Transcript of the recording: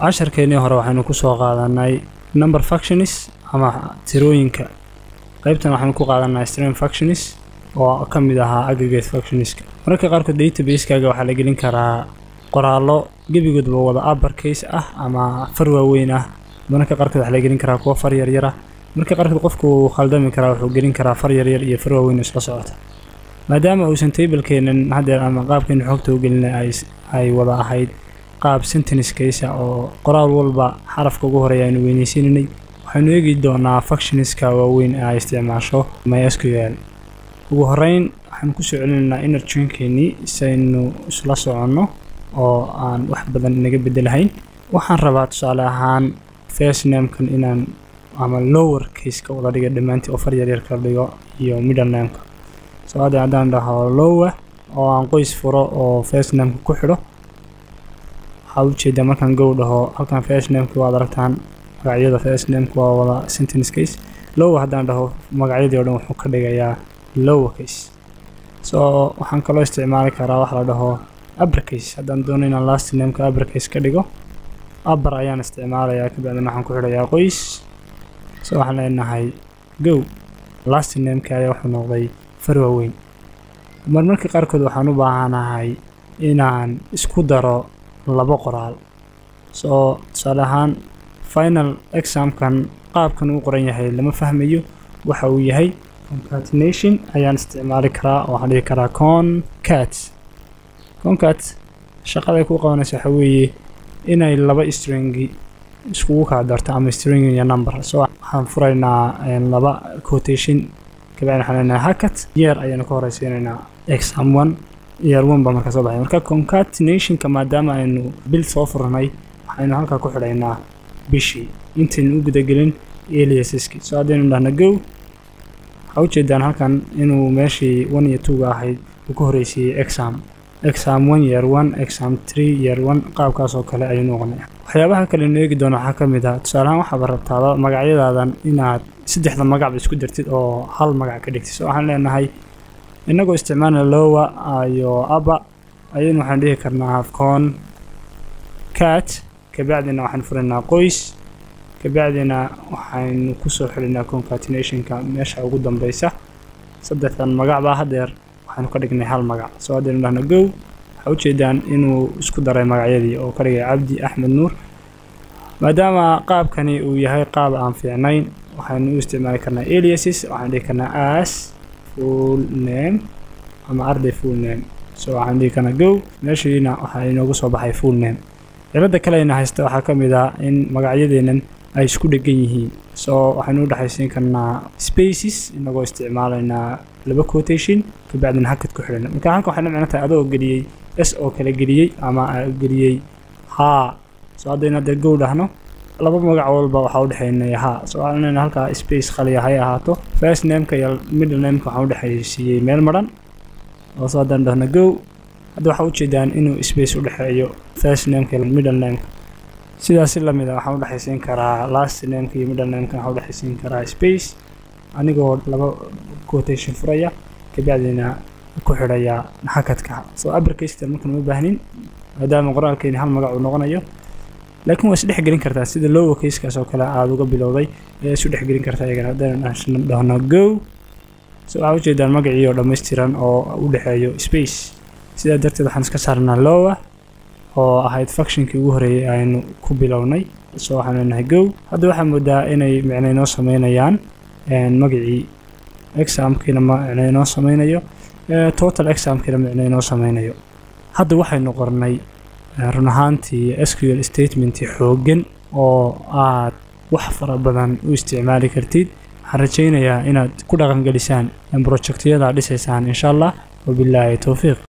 casharkeennii hore waxaynu ku soo qaadanay number functions ama tirooyinka qaybtan waxaynu ku qaadanay stream functions oo ka mid ahaa aggregate functionska mararka qaarkood database-kaaga waxaa la gelin karaa qoraallo gebigoodba wada upper case ah ama far waaweyn ah mararka qaarkood waxaa la gelin karaa kuwa far yaryar ah mararka qaarkood qofku wuu khaldami karaa wuxuu gelin karaa far yaryar iyo far waaweyn isla socota maadaama uusan tablekeenan haddeer ama qaabkeenu xogta u gelinay ay wada ahayd qaab sentence case oo qoraal walba xarafka ugu horeeya aynu weynaysiinanay waxaynu eegi doonaa functionska waaweyn ee ay isticmaasho mysql ugu horeyn waxaanu kusoo celinaynaa inner joinkeenii si aynu isla soconno oo aan wax badan inaga bedelahayn waxaan rabaa tusaale ahaan first namekan inaan ama lower caseka wada dhiga dhammaantii oo far yaryar kala dhigo iyo middle nameka so hadda haddaan dhaho lower oo aan qoys furo oo first nameka ku xidho waxaa ujeedaa markaan gow dhaho halkan first nameki waad aragtaan magacyada first nameka waa wada sentence case lower haddaan dhaho magacyadii o dhan wuxuu ka dhigayaa lower case so waxaan kaloo isticmaali karaa wax la dhaho upper case haddaan doono inaan last nameka upper case ka dhigo upper ayaan isticmaalayaa kabacdina waxaan ku xidhayaa qoys so waxaan leenahay gow last nameka ayaa wuxuu noqday far waaweyn marmarka qaarkood waxaan u baahanahay inaan isku daro labo qoraal soo tusaale ahaan final examkan qaabkan uu qoran yahay lama fahmayo waxa uu yahay concatenation ayaan isticmaali karaa oo waxaan dhihi karaa concat concat shaqaday ku qabanaysa waxa weeye inay laba stringi iskugu kala darto ama string iyo number so waxaan furaynaa laba quotation kabacdina waxaan leenahay hacket year ayaanu ka horeysiinaynaa exam one year one baa markaa soo baxay marka concatenationka maadaama aynu bil soo furnay waxaynu halkaa ku xidhaynaa bishii intaynu u gudagelin aliasaski so haddaynu dhahna go waxaa ujeedaan halkan inuu meeshii one iyo two-ga ahayd uu ka horeysiiyey exam exam one year one exam three year one qaabkaas oo kale ayuu noqonay waxyaabaha kale nu eegi doono waxaa ka mid ah tusaalehaan waxaaba rabtaaba magacyadaadan inaad saddexda magacba isku dartid oo hal magac ka dhigtid so waxaan leenahay innagoo isticmaalna lowa iyo aba ayaynu waxaan dhihi karnaa con cat kabacdina waxaan furaynaa qoys kabacdina waxaynu kusoo xilinaa concatenationka meesha ugu dambeysa saddexdan magacbaa haddeer waxaynu ka dhignay hal magac soo haddaynu dhahna gow waxaa ujeedaan inuu isku daray magacyadii oo ka dhigay cabdi axmed nuur maadaama qaabkani uu yahay qaab aan fiicnayn waxaynu u isticmaali karnaa aliases waxaan dhihi karnaa as full name ama arday full name so waxaan dhihi karnaa gow meeshiina waxaa inoogu soo baxay full name cilada kalena haysta waxaa ka mid ah in magacyadeenan ay isku dhegan yihiin so waxaynu u dhexaysiin karnaa spaces inagoo isticmaalaynaa laba quotation kabacdina hakad ku xidhan marka halka waxay la micno tahay adoo geliyey s oo kale geliyey ama geliyey haa so haddaynu haddeer gow dhahno laba magac walba waxaa udhexeynaya haa so waxaan leenahay halkaa space khaliya hay ahaato first nameka iyo middle nameka waxaan udhexaysiiyey meel maran oo so haddaan dhahno gow hadda waxaa ujeedaan inuu space udhexeeyo first nameka iyo middle nameka sidaasi lamid a waxaan udhexaysiin karaa last nameka iyo middle nameka waxaan udhexaysiin karaa space anigoo laba quotation furaya kabacdina ku xidhaya hakadka so abercastan markaan uma baahnin maadaama qoraalkeeni hal magac uu noqonayo laakiin waa isdhex gelin kartaa sida lowa casekaas oo kale aada uga bilowday ayaa isu dhex gelin kartaa iyagana haddaynu dhahno go so waxaa ujeedaan magacii oo dhammaystiran oo u dhexeeyo space sidaa darteed waxaan iska saarnaa lowa oo ahayd functionkii ugu horeeyay aynu ku bilownay so waxaan leenahay go hadda waxaa moodaa inay micno inoo sameynayaan magacii examkiina micno inoo sameynayo total examkiina micno inoo sameynayo hadda waxaynu qornay run ahaantii sql statementii xooggan oo aad wax fara badan u isticmaali kartid waxaan rajaynayaa inaad ku dhaqangelisaan projectyada dhisaysaan insha allah wabilaahi towfiiq